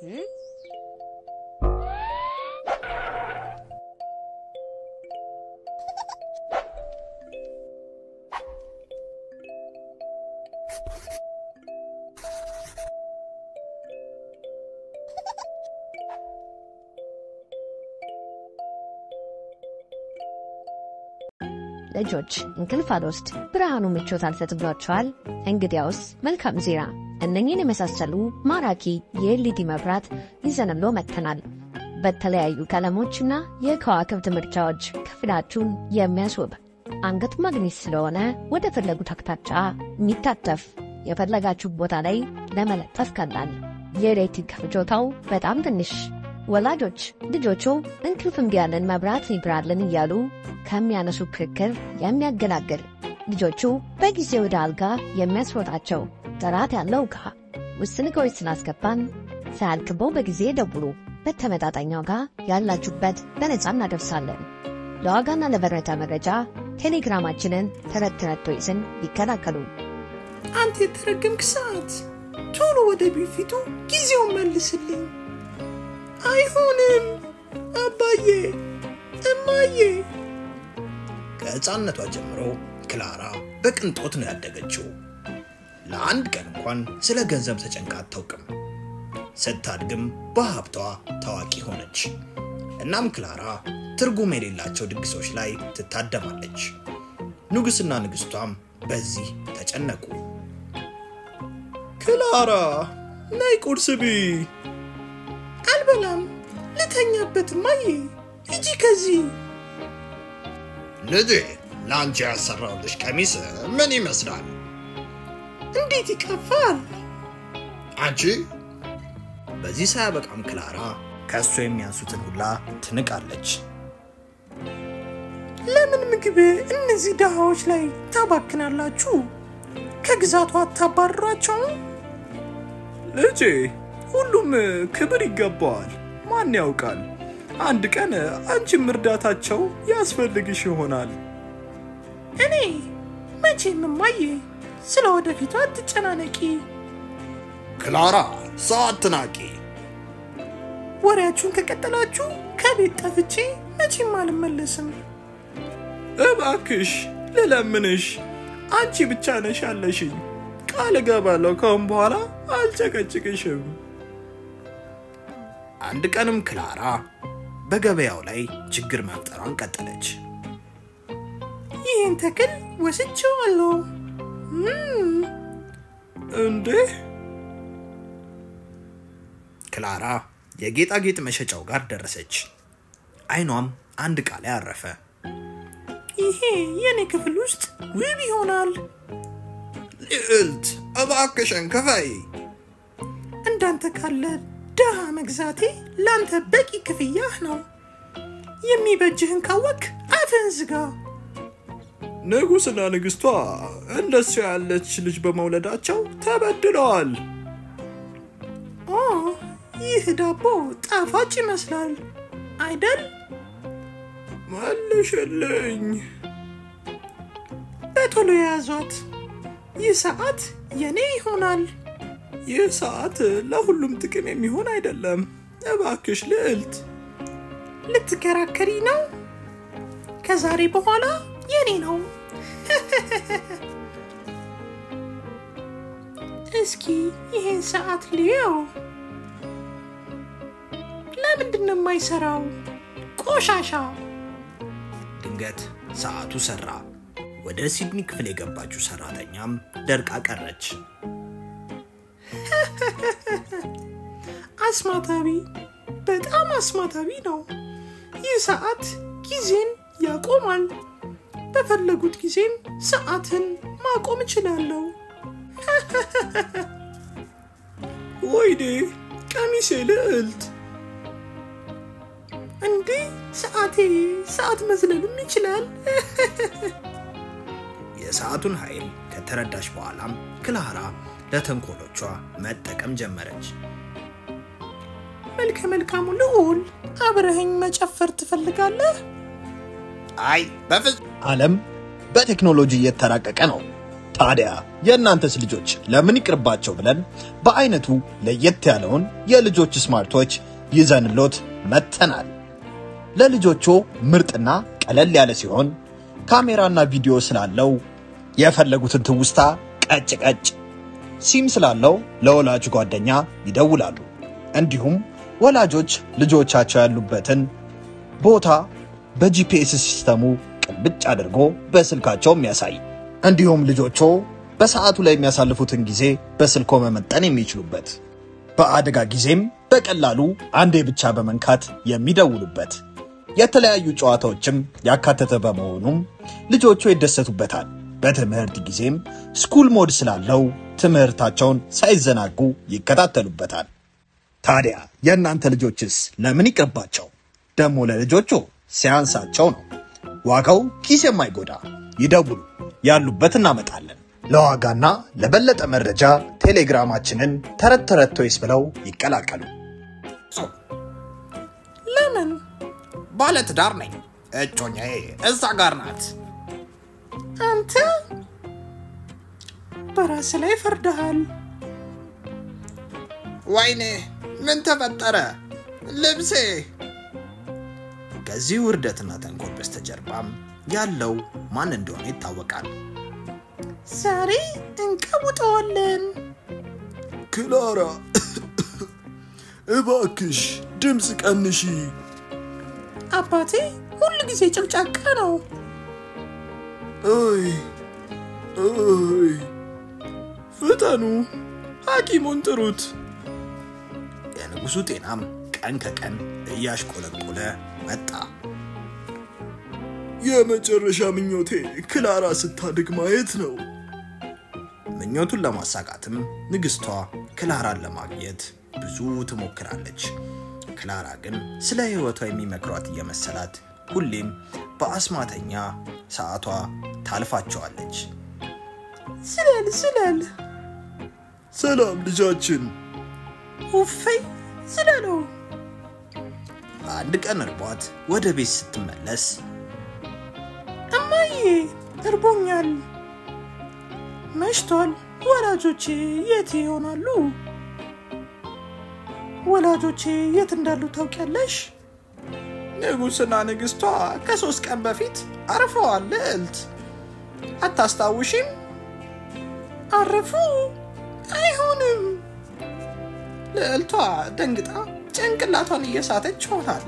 ልጆች እንቅልፍ አልወስድ ብርሃኑ ምቾት አልሰጥቷቸዋል? እንግዲያውስ መልካም ዜና፣ እነኝን የመሳሰሉ ማራኪ የኤልኢዲ መብራት ይዘንሎ መጥተናል። በተለያዩ ቀለሞችና የከዋክብት ምርጫዎች ክፍላችሁን የሚያስውብ አንገት ማግኔት ስለሆነ ወደ ፈለጉት አቅጣጫ የሚታተፍ የፈለጋችሁ ቦታ ላይ ለመለጠፍ ቀላል፣ የኤሌክትሪክ ፍጆታው በጣም ትንሽ። ወላጆች ልጆቹ እንቅልፍ እምቢ ያለን መብራት ይብራልን እያሉ ከሚያነሱ ክርክር የሚያገላግል ልጆቹ በጊዜ ወደ አልጋ የሚያስሮጣቸው ጥራት ያለው ዕቃ ውስን ዕቃዎች ስላስገባን ሳያልቅበው በጊዜ ደውሉ። በተመጣጣኝ ዋጋ ያላችሁበት በነጻ እናደርሳለን። ለዋጋና ለበረታ መረጃ ቴሌግራማችንን ተረት ተረት ቶይስን ይከላከሉ። አንተ የተረገምክ ሰዓት ቶሎ ወደ ቢፊቱ ጊዜውን መልስልኝ። አይሆንም አባዬ፣ እማዬ። ከሕፃንነቷ ጀምሮ ክላራ በቅንጦት ነው ያደገችው። ለአንድ ቀን እንኳን ስለ ገንዘብ ተጨንቃ አታውቅም። ስታድግም በሀብቷ ታዋቂ ሆነች። እናም ክላራ ትርጉም የሌላቸው ድግሶች ላይ ትታደማለች። ንጉሥና ንግሥቷም በዚህ ተጨነቁ። ክላራ ነይ ቁርስ ብይ። አልበላም፣ ልተኛበት። እማዬ ሂጂ ከዚህ። ልጄ ለአንቺ ያሰራውልሽ ቀሚስ ምን ይመስላል? እንዴት ይቀፋል! አንቺ በዚህ ሳያበቃም ክላራ ከእሱ የሚያንሱትን ሁላ ትንቃለች። ለምን ምግብ እነዚህ ድሃዎች ላይ ታባክናላችሁ? ከግዛቱ አታባርሯቸውም? ልጄ ሁሉም ክብር ይገባዋል። ማን ያውቃል፣ አንድ ቀን አንቺም እርዳታቸው ያስፈልግሽ ይሆናል። እኔ መቼም እማዬ፣ ስለ ወደፊቱ አትጨናነቂ። ክላራ ሰው አትናቂ። ወሬያችሁን ከቀጠላችሁ ከቤት ጠፍቼ መቼም አልመለስም። እባክሽ ልለምንሽ፣ አንቺ ብቻ ነሽ ያለሽኝ። ቃል እገባለሁ ከአሁን በኋላ አልጨቀጭቅሽም። አንድ ቀንም ክላራ በገበያው ላይ ችግር መፍጠሯን ቀጠለች። ይህን ተክል ወስቼዋለሁ። እም፣ እንዴ ክላራ የጌጣጌጥ መሸጫው ጋር ደረሰች። አይኗም አንድ ዕቃ ላይ አረፈ። ይሄ የኔ ክፍል ውስጥ ውብ ይሆናል። ልዕልት እባክሽን ክፈይ። እንዳንተ ካለ ድሃ መግዛቴ ለአንተ በቂ ክፍያህ ነው። የሚበጅህን ካወክ አፍህን ዝጋ። ንጉሥና ንግሥቷ እንደሱ ያለች ልጅ በመውለዳቸው ተበድለዋል። ኦ ይህ ዳቦ ጣፋጭ ይመስላል አይደል? መልሽልኝ። በቶሎ የያዟት። ይህ ሰዓት የኔ ይሆናል። ይህ ሰዓት ለሁሉም ጥቅም የሚሆን አይደለም። እባክሽ ልዕልት። ልትከራከሪ ነው? ከዛሬ በኋላ የኔ ነው። እስኪ ይሄን ሰዓት ልየው። ለምንድን ነው የማይሰራው? ቆሻሻ። ድንገት ሰዓቱ ሰራ። ወደ ሲድኒ ክፍል የገባችው ሰራተኛም ደርቃ ቀረች። አስማታዊ፣ በጣም አስማታዊ ነው። ይህ ሰዓት ጊዜን ያቆማል። በፈለጉት ጊዜም ሰዓትን ማቆም እችላለሁ። ወይኔ ቀሚሴ ልዕልት። እንዴ ሰዓቴ ሰዓት መዝለልም ይችላል። የሰዓቱን ኃይል ከተረዳች በኋላም ክላራ ለተንኮሎቿ መጠቀም ጀመረች። መልከ መልካሙ ልዑል አብረኸኝ መጨፈር ትፈልጋለህ? አይ በፍጹም ዓለም በቴክኖሎጂ እየተራቀቀ ነው። ታዲያ የእናንተስ ልጆች ለምን ይቅርባቸው ብለን በአይነቱ ለየት ያለውን የልጆች ስማርቶች ይዘንሎት መጥተናል። ለልጆቹ ምርጥና ቀለል ያለ ሲሆን ካሜራና ቪዲዮ ስላለው የፈለጉትን ትውስታ ቀጭ ቀጭ፣ ሲም ስላለው ለወላጅ ጓደኛ ይደውላሉ። እንዲሁም ወላጆች ልጆቻቸው ያሉበትን ቦታ በጂፒኤስ ሲስተሙ ቅልብጭ አድርጎ በስልካቸው የሚያሳይ እንዲሁም ልጆቹ በሰዓቱ ላይ የሚያሳልፉትን ጊዜ በስልኮ መመጠን የሚችሉበት በአደጋ ጊዜም በቀላሉ አንዴ ብቻ በመንካት የሚደውሉበት የተለያዩ ጨዋታዎችም ያካተተ በመሆኑም ልጆቹ ይደሰቱበታል። በትምህርት ጊዜም ስኩል ሞድ ስላለው ትምህርታቸውን ሳይዘናጉ ይከታተሉበታል። ታዲያ የእናንተ ልጆችስ ለምን ይቅርባቸው? ደግሞ ለልጆቹ ሲያንሳቸው ነው። ዋጋው ኪስ የማይጎዳ ይደውሉ፣ ያሉበት እናመጣለን። ለዋጋና ለበለጠ መረጃ ቴሌግራማችንን ተረት ተረት ቶይስ ብለው ይቀላቀሉ። ለምን ባለ ትዳር ነኝ። እጮኛዬ እዛ ጋር ናት። አንተ በራስ ላይ ፈርደሃል። ወይኔ ምን ተፈጠረ? ልብሴ ከዚህ ውርደትና ተንኮል በስተጀርባም ያለው ማን እንደሆነ ይታወቃል። ዛሬ እንቀውጠዋለን። ክላራ እባክሽ ድምፅ ቀንሺ። አባቴ ሁል ጊዜ ጭቅጫቃ ነው። አይ አይ፣ ፍጠኑ፣ ሐኪሙን ጥሩት። የንጉሱ ጤናም ቀን ከቀን እያሽቆለቆለ መጣ። የመጨረሻ ምኞቴ ክላራ ስታድግ ማየት ነው። ምኞቱን ለማሳካትም ንግስቷ ክላራን ለማግኘት ብዙ ትሞክራለች። ክላራ ግን ስለ ሕይወቷ የሚመክሯት እየመሰላት ሁሌም በአስማተኛ ሰዓቷ ታልፋቸዋለች። ስለል ስለል ሰላም ልጃችን። ውፈይ ስለለው አንድ ቀን እርቧት ወደ ቤት ስትመለስ እማዬ እርቦኛል፣ መሽቷል። ወላጆቼ የት ይሆናሉ? ወላጆቼ የት እንዳሉ ታውቂያለሽ? ንጉሥና ንግሥቷ ከሶስት ቀን በፊት አርፈዋል። ልዕልት አታስታውሽም? አረፉ? አይሆንም። ልዕልቷ ደንግጣ ጭንቅላቷን እየሳተች ሆናል።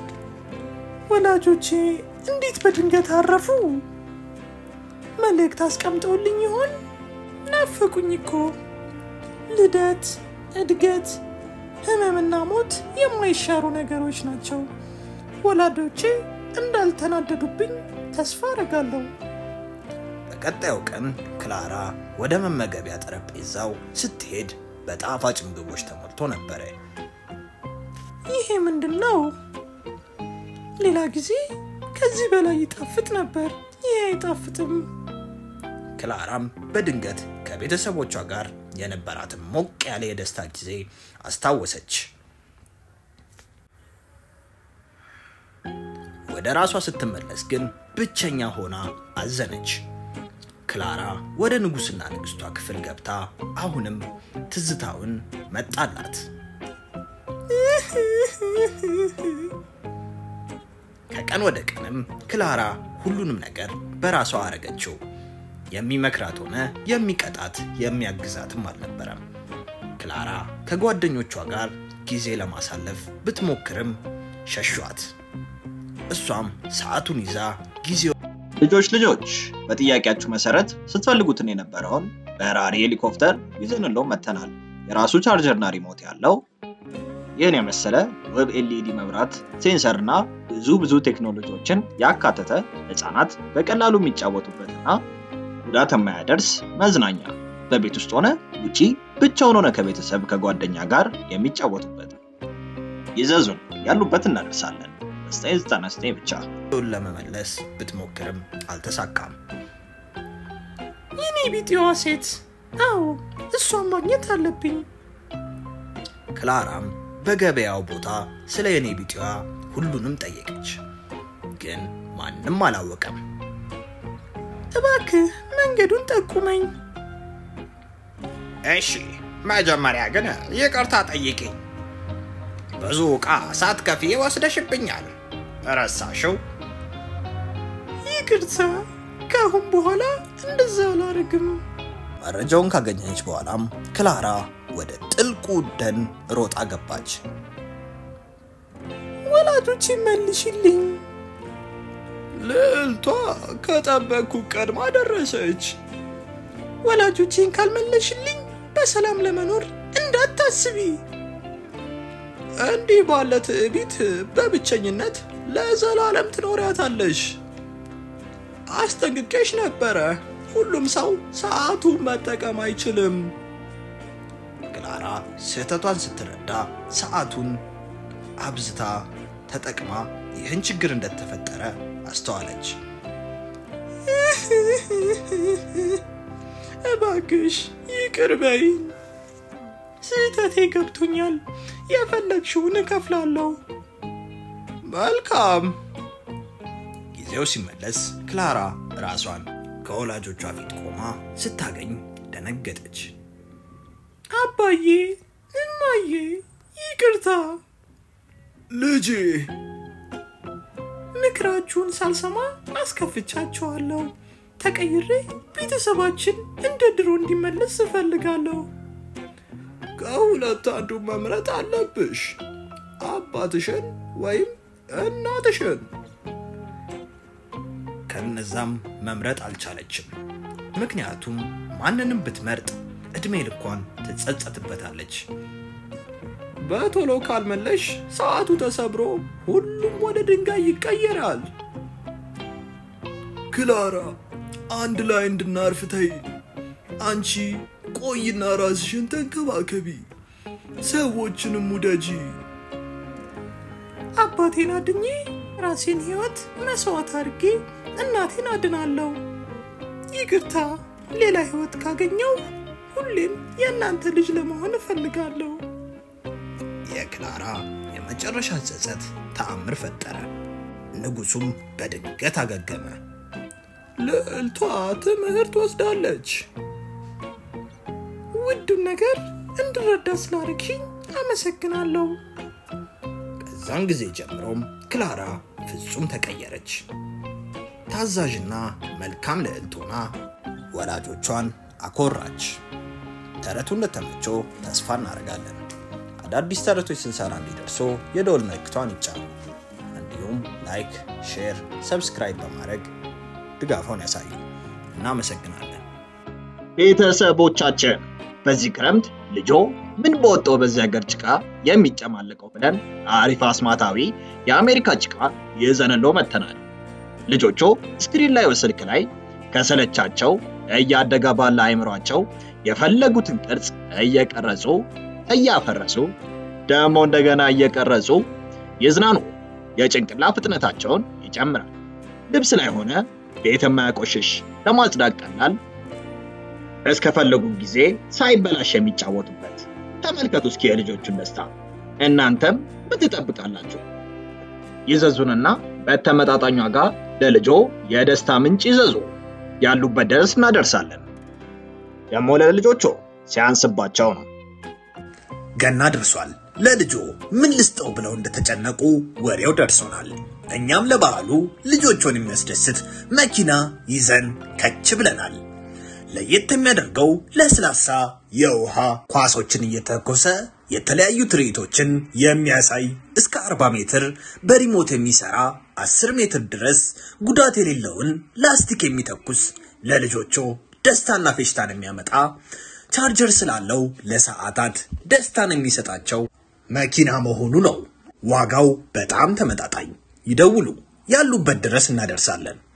ወላጆቼ እንዴት በድንገት አረፉ? መልእክት አስቀምጠውልኝ ይሆን? ናፈቁኝ እኮ። ልደት፣ እድገት፣ ህመምና ሞት የማይሻሩ ነገሮች ናቸው። ወላጆቼ እንዳልተናደዱብኝ ተስፋ አደርጋለሁ። በቀጣዩ ቀን ክላራ ወደ መመገቢያ ጠረጴዛው ስትሄድ በጣፋጭ ምግቦች ተሞልቶ ነበረ። ይሄ ምንድን ነው? ሌላ ጊዜ ከዚህ በላይ ይጣፍጥ ነበር። ይሄ አይጣፍጥም። ክላራም በድንገት ከቤተሰቦቿ ጋር የነበራትን ሞቅ ያለ የደስታ ጊዜ አስታወሰች። ወደ ራሷ ስትመለስ ግን ብቸኛ ሆና አዘነች። ክላራ ወደ ንጉሥና ንግሥቷ ክፍል ገብታ አሁንም ትዝታውን መጣላት። ከቀን ወደ ቀንም ክላራ ሁሉንም ነገር በራሷ አረገችው። የሚመክራት ሆነ የሚቀጣት የሚያግዛትም አልነበረም። ክላራ ከጓደኞቿ ጋር ጊዜ ለማሳለፍ ብትሞክርም ሸሿት። እሷም ሰዓቱን ይዛ ጊዜው ልጆች ልጆች በጥያቄያችሁ መሰረት ስትፈልጉትን የነበረውን በራሪ ሄሊኮፕተር ይዘንሎ መጥተናል። የራሱ ቻርጀርና ሪሞት ያለው ይህን የመሰለ ውብ ኤልኢዲ መብራት፣ ሴንሰርና ብዙ ብዙ ቴክኖሎጂዎችን ያካተተ ህፃናት በቀላሉ የሚጫወቱበትና ጉዳት የማያደርስ መዝናኛ በቤት ውስጥ ሆነ ውጪ ብቻውን ሆነ ከቤተሰብ ከጓደኛ ጋር የሚጫወቱበት ይዘዙን፣ ያሉበት እናደርሳለን። በ999 ብቻ ን ለመመለስ ብትሞክርም አልተሳካም። የኔ ቢጤዋ ሴት፣ አዎ እሷን ማግኘት አለብኝ። ክላራም በገበያው ቦታ ስለ የኔ ቢጤዋ ሁሉንም ጠየቀች፣ ግን ማንም አላወቀም። እባክህ መንገዱን ጠቁመኝ። እሺ፣ መጀመሪያ ግን ይቅርታ ጠይቂኝ። ብዙ ዕቃ ሳትከፊ ወስደሽብኛል። ረሳሽው? ይቅርታ፣ ከአሁን በኋላ እንደዛ አላደርግም። መረጃውን ካገኘች በኋላም ክላራ ወደ ጥልቁ ደን ሮጣ ገባች። ወላጆች መልሽልኝ። ልዕልቷ ከጠበቅኩ ቀድማ ደረሰች። ወላጆቼን ካልመለሽልኝ በሰላም ለመኖር እንዳታስቢ። እንዲህ ባለ ትዕቢት በብቸኝነት ለዘላለም ትኖሪያታለሽ። አስጠንቅቄሽ ነበረ። ሁሉም ሰው ሰዓቱን መጠቀም አይችልም። ክላራ ስህተቷን ስትረዳ ሰዓቱን አብዝታ ተጠቅማ ይህን ችግር እንደተፈጠረ አስተዋለች። እባክሽ ይቅር በይኝ። ስህተቴ ገብቶኛል። የፈለግሽውን እከፍላለሁ። መልካም። ጊዜው ሲመለስ ክላራ ራሷን ከወላጆቿ ፊት ቆማ ስታገኝ ደነገጠች። አባዬ፣ እማዬ፣ ይቅርታ። ልጄ ምክራችሁን ሳልሰማ አስከፍቻችኋለሁ። ተቀይሬ ቤተሰባችን እንደ ድሮ እንዲመለስ እፈልጋለሁ። ከሁለት አንዱ መምረጥ አለብሽ፣ አባትሽን ወይም እናትሽን። ከነዛም መምረጥ አልቻለችም። ምክንያቱም ማንንም ብትመርጥ ዕድሜ ልኳን ትጸጸትበታለች። በቶሎ ካልመለሽ ሰዓቱ ተሰብሮ ሁሉም ወደ ድንጋይ ይቀየራል። ክላራ፣ አንድ ላይ እንድናርፍ ተይ። አንቺ ቆይና ራስሽን ተንከባከቢ፣ ሰዎችንም ውደጂ። አባቴን አድኜ ራሴን ህይወት መስዋዕት አድርጌ እናቴን አድናለሁ። ይቅርታ፣ ሌላ ህይወት ካገኘው ሁሌም የእናንተ ልጅ ለመሆን እፈልጋለሁ። የክላራ የመጨረሻ ጸጸት ተአምር ፈጠረ። ንጉሱም በድንገት አገገመ። ልዕልቷ ትምህርት ወስዳለች። ውዱን ነገር እንድረዳ ስላደረግሽኝ አመሰግናለሁ። ከዛን ጊዜ ጀምሮም ክላራ ፍጹም ተቀየረች። ታዛዥና መልካም ልዕልት ሆና ወላጆቿን አኮራች። ተረቱ እንደተመቸው ተስፋ እናደርጋለን። አዳዲስ ተረቶች ስንሰራ እንዲደርሶ የደወል ምልክቷን ይጫኑ። እንዲሁም ላይክ፣ ሼር፣ ሰብስክራይብ በማድረግ ድጋፎን ያሳዩ። እናመሰግናለን። ቤተሰቦቻችን በዚህ ክረምት ልጆ ምን በወጣው በዚህ ሀገር ጭቃ የሚጨማለቀው ብለን አሪፍ አስማታዊ የአሜሪካ ጭቃ ይዘንሎ መተናል። ልጆቹ ስክሪን ላይ ስልክ ላይ ከሰለቻቸው እያደገ ባለ አይምሯቸው የፈለጉትን ቅርጽ እየቀረጹ እያፈረሱ ደግሞ እንደገና እየቀረጹ ይዝናኑ። የጭንቅላ ፍጥነታቸውን ይጨምራል። ልብስ ላይ ሆነ ቤት የማያቆሽሽ ለማጽዳት ቀላል እስከፈለጉ ጊዜ ሳይበላሽ የሚጫወቱበት። ተመልከቱ እስኪ የልጆቹን ደስታ። እናንተም ምን ትጠብቃላችሁ? ይዘዙንና በተመጣጣኝ ዋጋ ለልጆ የደስታ ምንጭ ይዘዙ። ያሉበት ድረስ እናደርሳለን። ደግሞ ለልጆቹ ሲያንስባቸው ነው። ገና ደርሷል። ለልጆ ምን ልስጠው ብለው እንደተጨነቁ ወሬው ደርሶናል። እኛም ለበዓሉ ልጆቹን የሚያስደስት መኪና ይዘን ከች ብለናል። ለየት የሚያደርገው ለስላሳ የውሃ ኳሶችን እየተኮሰ የተለያዩ ትርኢቶችን የሚያሳይ እስከ 40 ሜትር በሪሞት የሚሰራ 10 ሜትር ድረስ ጉዳት የሌለውን ላስቲክ የሚተኩስ ለልጆቹ ደስታና ፌሽታን የሚያመጣ ቻርጀር ስላለው ለሰዓታት ደስታን የሚሰጣቸው መኪና መሆኑ ነው። ዋጋው በጣም ተመጣጣኝ። ይደውሉ፣ ያሉበት ድረስ እናደርሳለን።